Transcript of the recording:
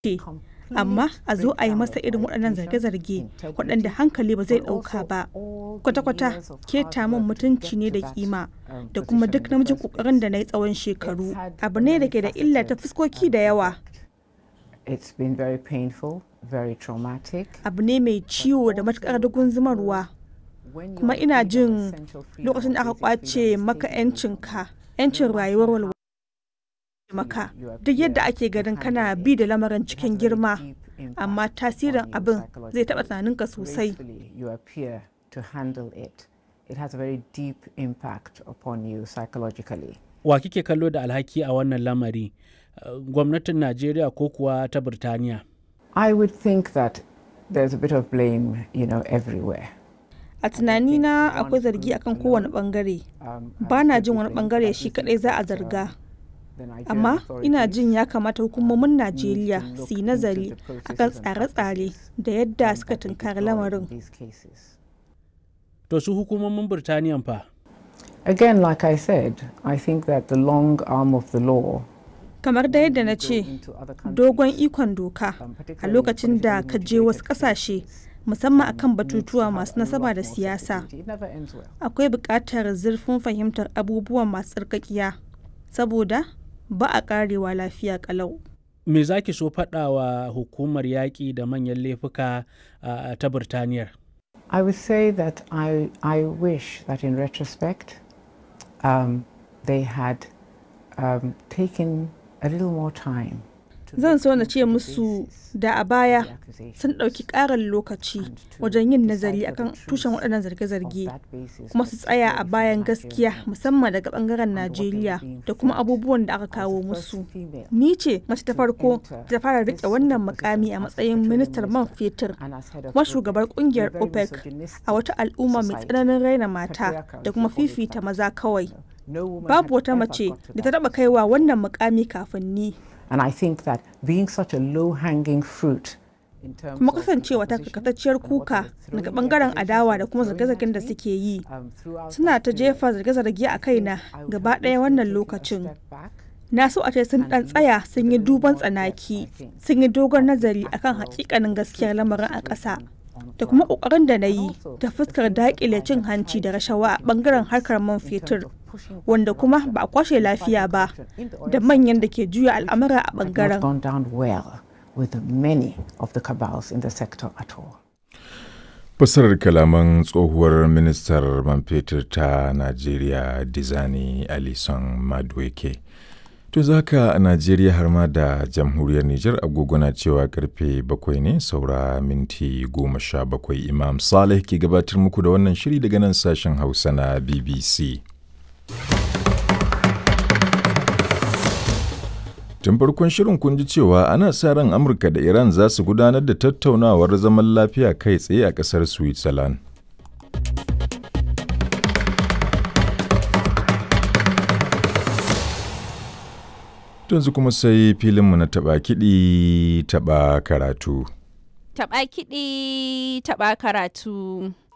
ce amma a zo a yi masa irin waɗannan zarge-zarge waɗanda hankali ba zai ɗauka ba kwata-kwata keta min mutunci ne da kima da kuma duk namijin ƙoƙarin da na yi tsawon shekaru abu ne da ke da illa ta fuskoki da yawa It's been very painful, very traumatic. abu ne mai ciwo da matuƙar dugun zumarwa When kuma you're ina deprived jin of essential freedom, lokacin da aka basic freedom kwace of maka speech, 'yancinka 'yancin rayuwar walwala maka duk yadda ake ganin kana bi da lamarin cikin girma amma tasirin abin zai taɓa tunaninka sosai gracefully you appear to handle it. It has a very deep impact upon you psychologically. wa kike kallo da alhaki a wannan lamari Uh, gwamnatin najeriya ko kuwa ta birtaniya I would think that there's a bit of blame, you know, everywhere. a tunanina akwai zargi akan kowane bangare Um, ba na jin wani bangare shi kadai za a zarga amma ina jin ya kamata hukumomin najeriya su yi nazari akan tsare-tsare da yadda suka tunkari lamarin to su hukumomin birtaniyan fa Again, like I said, I think that the long arm of the law kamar da yadda na ce dogon ikon doka a lokacin da ka je wasu kasashe musamman akan batutuwa masu nasaba da siyasa It never ends well. akwai buƙatar zurfin fahimtar abubuwan masu tsarkakiya saboda ba a ƙarewa lafiya ƙalau me za ki so faɗa wa hukumar yaƙi da manyan laifuka uh, ta birtaniyar I would say that I, I wish that in retrospect um, they had um, taken a little more time. to zan look so na into ce the musu basis da a of baya the accusation sun ɗauki ƙarin lokaci wajen yin nazari akan tushen waɗannan zarge-zarge of that basis kuma of su tsaya a security bayan Nigerian gaskiya government musamman daga ɓangaren and what they were najeriya being da kuma fed abubuwan da aka as the kawo first musu female ni ce mace ta to farko enter da ta fara this riƙe sort of wannan position mukami a as matsayin petroleum ministar man minister fetur and as head of kuma OPEC. shugabar We're kungiyar very opec misogynistic a wata al'umma mai society. tsananin raina mata Patriarchal, da kuma if you call it fifita that. maza kawai No woman babu had wata ever mace got to da ta that taɓa kaiwa wannan mukami kafin ni And I think that being such a low hanging fruit in terms kuma of the kasancewa ta opposition karkatacciyar and what they kuka were daga throwing bangaren accusations adawa they da were kuma throwing zarge-zargen at da me, suke yi um, throughout suna that ta period, jefa zarge-zarge a kaina I would gaba have ɗaya wished wannan they'd taken a lokacin step back na so a ce sun and ɗan tsaya looked sun with yi a little duban more depth, tsanaki I think, sun yi dogon at the nazari akan actual hakikanin gaskiyar truth of the lamarin a ƙasa situation on da kuma ground. ƙoƙarin da na And yi also ta the fuskar things that daƙile I cin had hanci da tried to rashawa a put in ɓangaren place harkar man in terms fetur of pushing back wanda kuma corruption ba a kwashe and lafiya fighting ba corruption in the oil da manyan da sector, ke juya which al'amura a had not ɓangaren gone down well with many of the cabals in the sector at all. Fassarar kalaman tsohuwar ministar man fetur ta Najeriya Dizani Alison Madueke. To zaka a Najeriya har ma da jamhuriyar Nijar agogo na cewa karfe bakwai ne saura minti goma sha bakwai Imam Saleh ke gabatar muku da wannan shiri daga nan sashen Hausa na BBC. Tun farkon shirin kun ji cewa ana sa ran Amurka da Iran za su gudanar da tattaunawar zaman lafiya kai tsaye a ƙasar Switzerland. Yanzu kuma sai filinmu na taɓa kiɗi taɓa karatu. Taɓa kiɗi, taɓa karatu.